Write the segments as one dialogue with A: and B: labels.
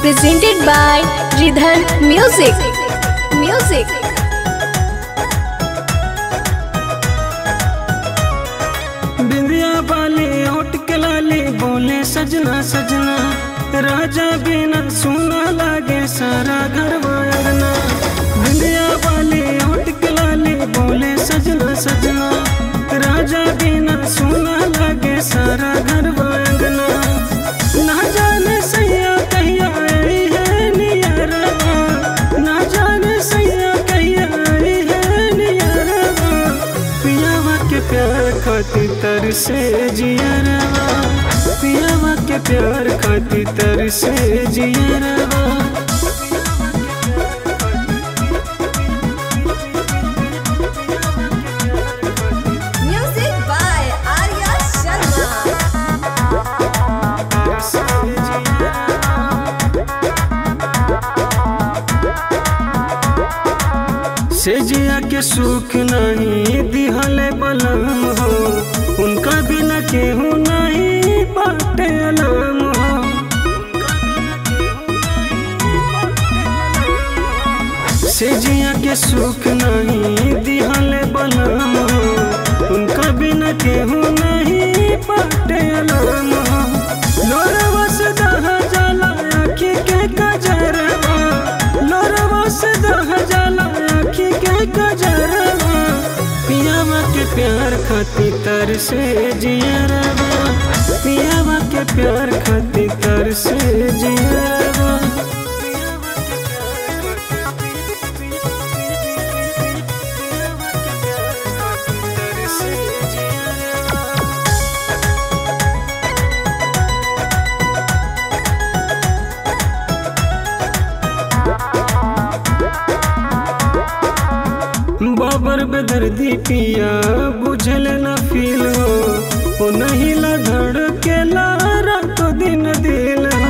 A: presented by Ridhan Music. Music.
B: बिंदिया वाली होट के लाली बोले सजना सजना राजा बिना सोना लागे सारा घर वायरना बिंदिया वाली होट के लाली बोले सजना सजना राजा बिना सोना लागे सारा घर वायरना ना जाने सैया कहिया आई है नियरवा ना जाने सैया कहिया आई है नियरवा पियावा के प्यार खातिर तर से जियरवा पियावा के प्यार खातिर तर से जियरवा
C: Music by Arya Sharma.
B: से जिया के सुख नहीं दिहले बलम हो उनका बिना केहू नहीं बाटे अलम हो से जिया के सुख नहीं दिहले बलम हो उनका बिना केहू नहीं बाटे अलम हो लोरवा से दह जाला आँखी के कजरवा लोरवा से दह जाला आँखी के कजरवा पियावा के प्यार खातिर तर से जियरवा पियावा के प्यार खातिर तर से जियरवा बाबर बेदर्दी पिया बुझल न फील हो ओ नहीं ला धड़के ला रात दिन दिल हो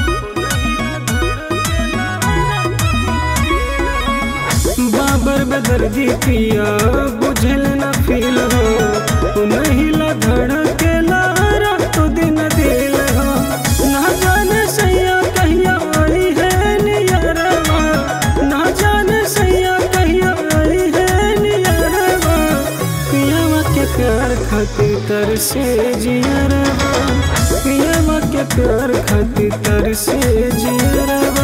B: बाबर बेदर्दी पिया बुझल न फील हो ओ नहीं ला धड़के ला रात दिन दिल हो ना जाने सैया कहिया आई है नियरवा ना जाने सैया कहिया आई है नियरवा पियावा के प्यार खातिर तर से जियरवा पियावा के प्यार खातिर तर से जियरवा